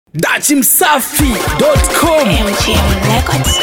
dachimsafi.com MGM Records.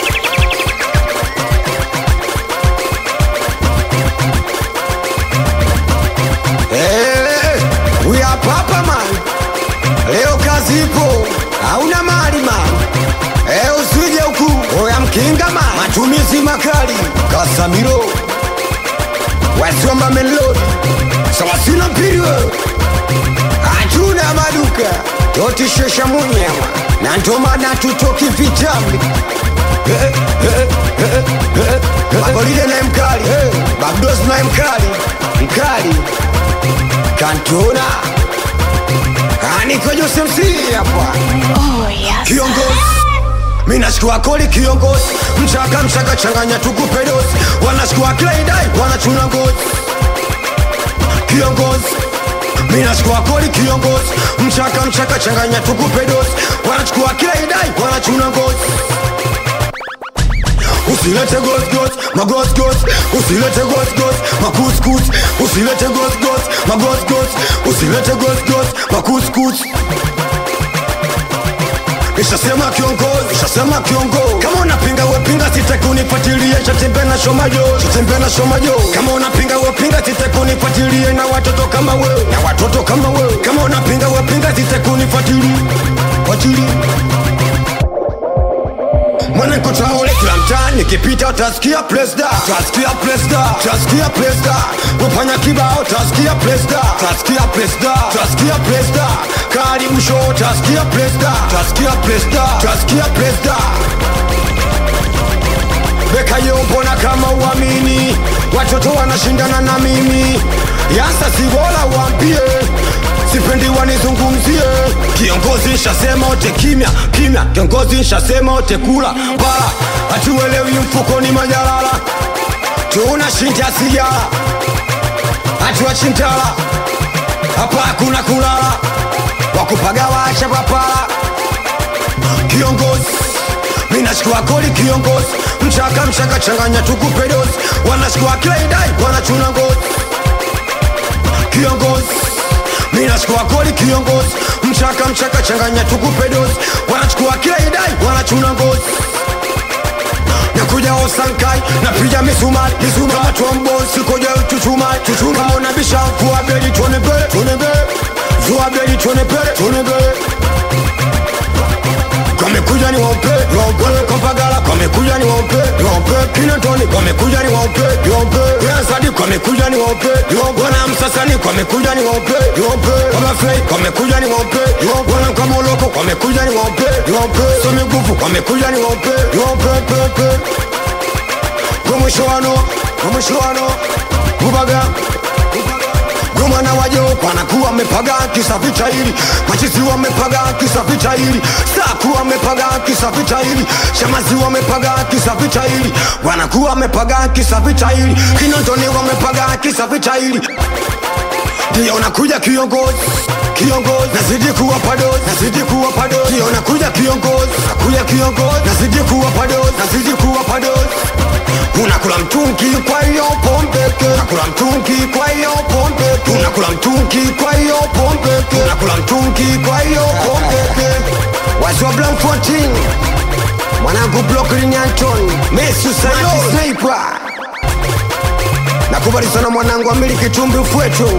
Eh, we are papa man. Leo kazi ipo, hauna mali man. Eh, usije huku, oya mkinga man. Matumizi makali, Kasamiro. Wasiomba melodi, sawasina mpiri wewe. Hatuna maduka, totishesha munyama. Na ndo maana tutoki vitambi. Eh, eh, eh, eh, eh. Mabolide naye mkali, Babdos naye mkali, mkali kantona aniko Joseph C hapa Oh, yes. kiongozi minashikua koli kiongozi mchaka mchaka changanya tukupe dosi wanashikua klaidai wanachuna ngozi kiongozi minashikua koli kiongozi mchaka mchaka changanya tukupe dosi wanachukua klaidai wanachuna ngozi usilete gosgos magosgos usilete gosgos makuskus usilete gosgos magosgos usilete gosgos makuskus Ishasema kiongozi, ishasema kiongozi. Kama unapinga wepinga, sitaki unifuatilie. Chatembe na shomajo, chatembe na shomajo. Kama unapinga wepinga, sitaki unifuatilie na watoto kama wewe, na watoto kama wewe. Kama unapinga wepinga, sitaki unifuatilie, fuatilie mwanangu taule kila mtaa nikipita utasikia presda utasikia presda utasikia presda wafanya kibao utasikia presda utasikia presda utasikia presda karibu show utasikia presda utasikia presda utasikia presda beka yombona kama uamini watoto wanashindana na mimi yasa si bora waambie sipendi wanizungumzie kiongozi nshasema ote kimya kimya kiongozi nshasema ote kula bala hatuelewi mfukoni majalala tunashinda sigara hatuwachintala hapa hakuna kulala wakupaga wacha papala kiongozi minashikua koli kiongozi mchaka mchaka changanya tukupe dozi wanashikua klaidai wanachuna ngozi kiongozi minashikua koli kiongozi mchaka mchaka changanya tukupe dozi wanachukua klaidai wanachuna ngozi nakuja osankai napiga misumari misumari kama trombosi koja chuchumai chuchumai kama unabisha vua beli tuone mbele tuone mbele vua beli tuone mbele tuone mbele Kamekuja ni waupe, waupe Kampagala kamekuja ni waupe, waupe Kinatoni kamekuja ni waupe, waupe Yasadi kamekuja ni waupe, waupe Wana Msasani kamekuja ni waupe, waupe Kama Fei kamekuja ni waupe, waupe Wana Kamoloko kamekuja ni waupe, waupe Somi Gufu kamekuja ni waupe, waupe pepe Kwa mwisho wano, kwa mwisho wano Bubaga, Gomana wajo wanakuwa wamepaga kisa vita hili, machizi wamepaga kisa vita hili, saku wamepaga kisa vita hili, shamazi wamepaga kisa vita hili, wanakuwa wamepaga kisa vita hili, kinondoni wamepaga kisa vita hili ndio nakuja kiongozi kiongozi nazidi kuwa padozi nazidi kuwa padozi ndio nakuja kiongozi nakuja kiongozi nazidi kuwa padozi nazidi kuwa padozi unakula mtungi kwa hiyo pombeke unakula mtungi kwa hiyo pombeke unakula mtungi kwa hiyo pombeke unakula mtungi kwa hiyo pombeke wazwa blanc 14 mwanangu Brooklyn Anton Messi Sayori Sniper nakubali sana mwanangu amiliki tumbi fwetu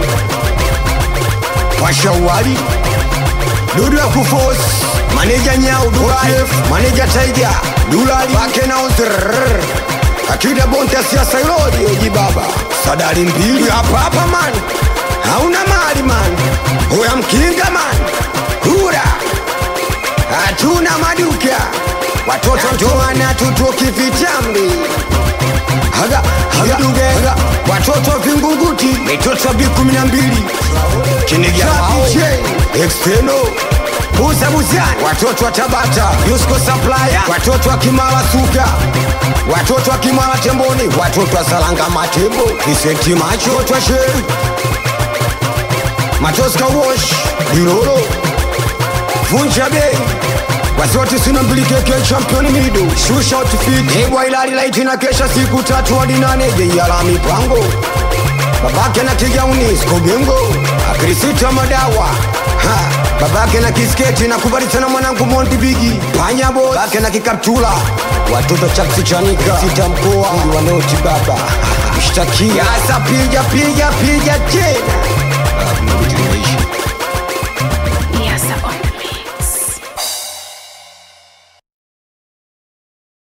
washawali dudu ya kufosi maneja nyau durai maneja taiga dulali bakenauzr akida bonta siasa ilodi oji baba sadari mbili hapa hapa man hauna mali man huya mkinga man hura hatuna maduka watoto ndoana tutoki vitambi haga haga haga watoto vingunguti mitoto bi kumi na mbili kinigia exteno Buza Buzani, watoto wa Tabata, Yusko Supplier, watoto wa Kimara Suka, watoto wa Kimara Temboni, watoto wa Salanga Matembo, Kisenti Macho, watoto wa Sheri, Matoska Wash, Dilolo, Vunja Bei, wasiwati sina mbili keke championi mido shusha outfit ebwa ilali laiti na kesha siku tatu hadi nane jeiala mipango babake na kigauni skogengo akrisita madawa ha babake na kisketi nakubali sana mwanangu Monty Bigi panya boy babake na kikaptula watoto chaksi chanika sita mkoa mji wa noti baba mshtakia sasa piga piga piga tena